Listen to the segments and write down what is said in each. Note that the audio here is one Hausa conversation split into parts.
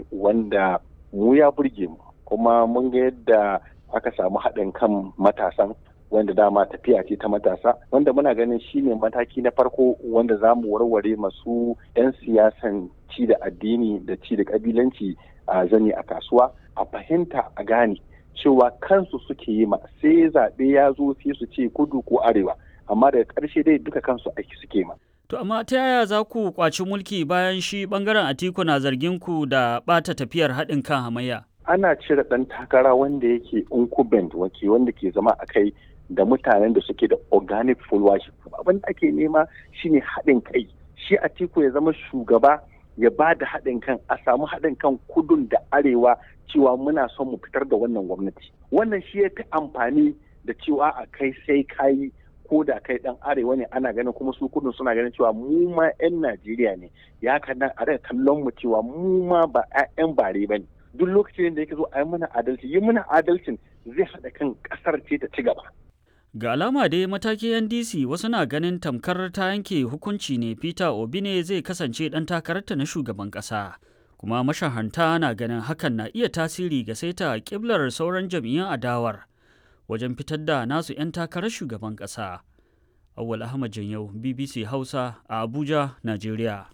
wanda mu ya burge mu kuma mun ga yadda aka samu haɗin kan matasan wanda dama tafiya ce ta matasa wanda muna ganin shine mataki na farko wanda za mu warware masu 'yan siyasan ci da addini da ci da kabilanci a zani a kasuwa a fahimta a gane cewa kansu suke yi ma sai zaɓe ya zo sai su ce kudu ko arewa amma daga ƙarshe dai duka kansu aiki suke ma. To amma ta yaya za ku kwaci mulki bayan shi bangaren Atiku na zargin ku da ɓata tafiyar haɗin kan hamayya? Ana cire ɗan takara wanda yake incumbent wake wanda ke zama a kai da mutanen da suke da organic followership. Abin da ake nema shine haɗin kai. Shi Atiku ya zama shugaba ya ba da haɗin kan a samu haɗin kan kudun da arewa cewa muna son mu fitar da wannan gwamnati. Wannan shi ya fi amfani da cewa a kai sai kayi ko da kai dan arewa ne ana ganin kuma su kudin suna ganin cewa mu ma 'yan Najeriya ne ya kadan a daga kallon mu cewa mu ma ba 'yan bare ba ne duk lokacin da yake zo a yi mana adalci yi mana adalcin zai haɗa kan ƙasar ce ta ci gaba. Ga alama dai matakin NDC wasu na ganin tamkar ta yanke hukunci ne Peter Obi ne zai kasance ɗan takararta na shugaban ƙasa. Kuma mashahanta na ganin hakan na iya tasiri ga saita ƙiblar sauran jam'iyyun adawar. wajen fitar da nasu 'yan takarar shugaban ƙasa. Awal Ahmad Janyau, BBC Hausa a Abuja, Najeriya.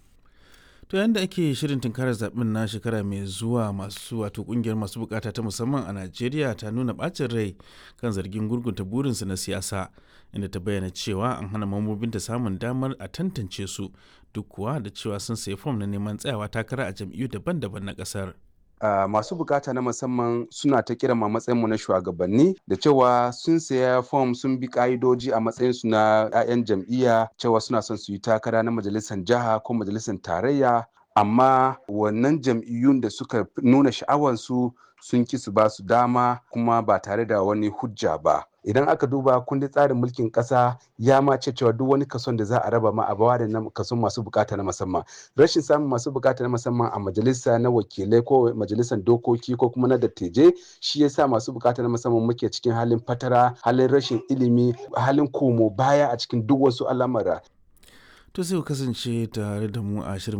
To yadda ake shirin tunkarar zaɓen na shekara mai zuwa masu wato ƙungiyar masu bukata ta musamman a Najeriya ta nuna ɓacin rai kan zargin gurgunta burinsu na siyasa inda ta bayyana cewa an hana mambobinta samun damar a tantance su duk kuwa da cewa sun sayi fom na neman tsayawa takara a jam'iyyu daban-daban na ƙasar. Uh, masu bukata na musamman suna ta kira ma matsayinmu na shugabanni da cewa sun saya fom sun bi ka'idoji a matsayinsu na 'ya'yan jam'iyya cewa suna son su yi takara na majalisar jiha ko majalisar tarayya amma wannan jam'iyyun da suka nuna sha'awansu sun ki su ba su dama kuma ba tare da wani hujja ba idan aka duba kundin tsarin mulkin kasa ya ma ce cewa duk wani kason da za a raba ma a bawa da kason masu bukata na musamman rashin samun masu bukata na musamman a majalisa na wakilai ko majalisar dokoki ko kuma na dattijai shi yasa masu bukata na musamman muke cikin halin fatara halin rashin ilimi halin komo baya a cikin duk wasu al'amura To sai ku kasance tare da mu a shirin